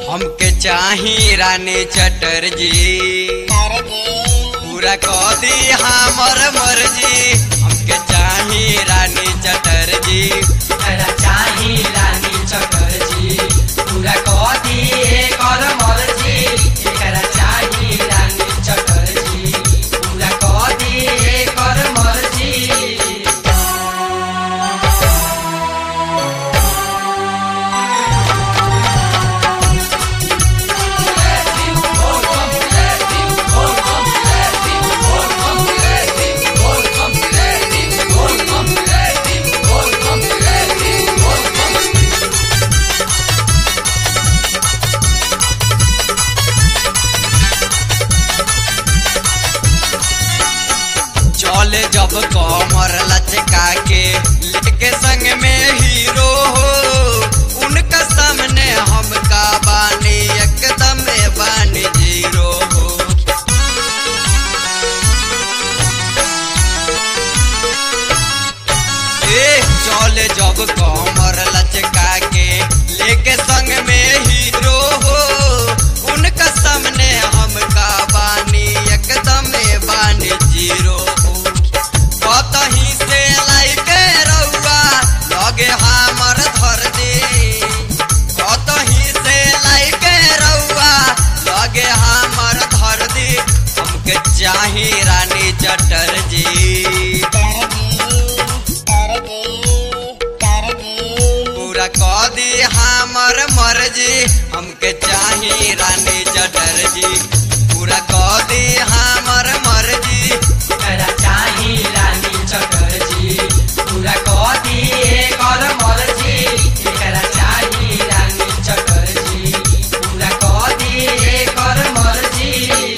हमके चाही रानी चटर्जी पूरा कह दी हमर मर्जी हमके चाही रानी चटर्जी तेरा चाही रानी चटर्जी पूरा कह दिए कर मर्जी एकरा चाही रानी चटर्जी पूरा कह दिए कर मर्जी चले जब कमर लचका के लेके संग में हीरो हो उनका सामने हम का बानी एकदम बानी जीरो हो ए चले जब कमर लचका के लेके संग में हीरो हो उनका सामने हम का बानी एकदम बानी जीरो हो कतही से लाइके रउआ लगे हमर धर दे कतही से लाइके रउआ लगे हमर धर दे हमके चाही रानी चटर्जी पूरा कह दी हमर मर्जी हमके चाही रानी चटर्जी पूरा कह दी हमर मर्जी तेरा चाही रानी चटर्जी पूरा कह दिए कर मर्जी एकरा चाही रानी चटर्जी पूरा कह दिए कर मर्जी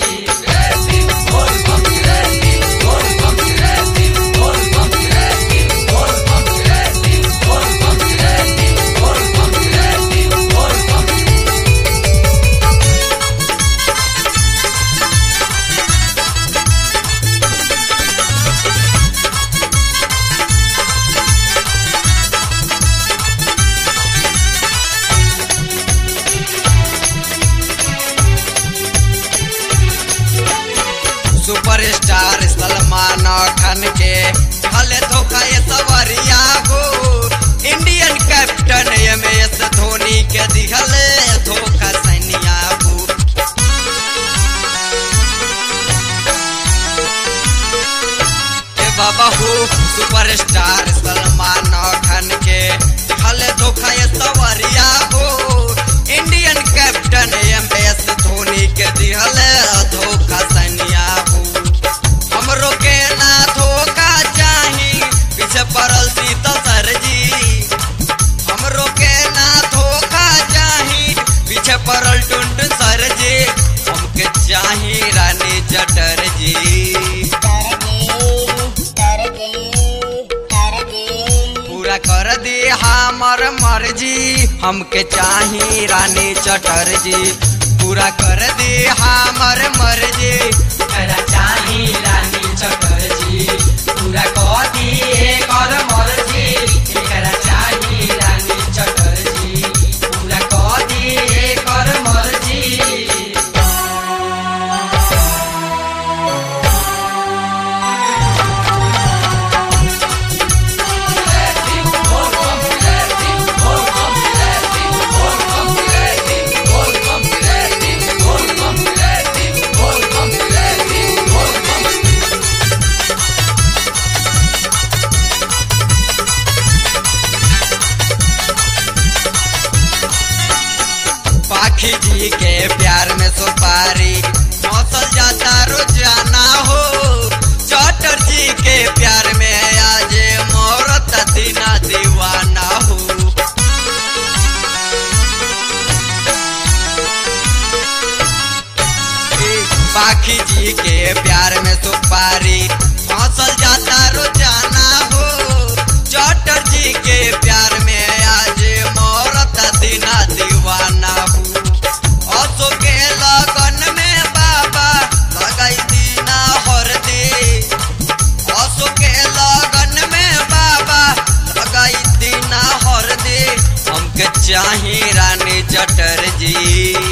सुपरस्टार सलमान खान के भले धोखा ये सवरिया हो Indian captain M S Dhoni के दिहले धोखा सैनिया हो ए बाबा हो सुपरस्टार सलमान खान के दिहले धोखा ये सवरिया हो Indian captain M S Dhoni के दिहले धोखा सैनिया हो हमरो के ना धोखा चाही पीछे पड़ल शीतल सरजी हमरो के ना धोखा चाही पीछे पड़ल टुंटुन सरजी हमके चाही रानी चटर्जी पूरा कर दी हमर मर्जी हमके चाही रानी चटर्जी पूरा कर दी हमर मर्जी तेरा चाही रानी चटर्जी पूरा कह दिए कर मर्जी एकरा चाही रानी चटर्जी पूरा कह दिए कर मर्जी पाखी जी के प्यार में सुपारी मौसल जाता रोजाना हो चौटर जी के प्यार में आज मोरत दीना दीवाना हो पाखी जी के प्यार में सुपारी मौसल जाता रोजाना हो चौटर जी के प्यार में आज मोरत दीना दीवाना हो असो के लगन में बाबा लगाई दीना हर दे असो के लगन में बाबा लगाई दीना हर दे हमके चाही रानी चटर्जी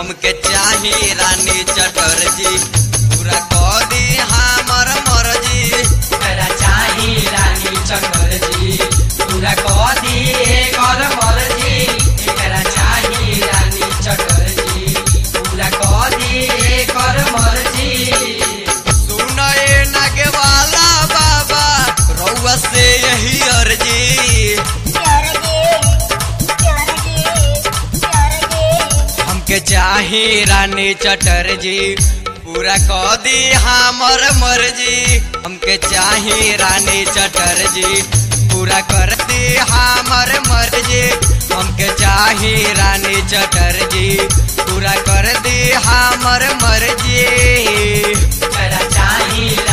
हमके चाही रानी चटर्जी पूरा कह दी हमर मर्जी एकरा चाही रानी चटर्जी पूरा कदी एकर मर्जी एकरा चाही रानी चटर्जी पूरा कदी एकर मर्जी सुनए नगे वाला बाबा रउआ से यही अर्जी हमके चाही रानी चटर्जी पूरा कह दी हमर मर्जी हमके चाही रानी चटर्जी पूरा कर दी हमर मर्जी हमके चाही रानी चटर्जी पूरा कर दी हमर मर्जी एकरा चाही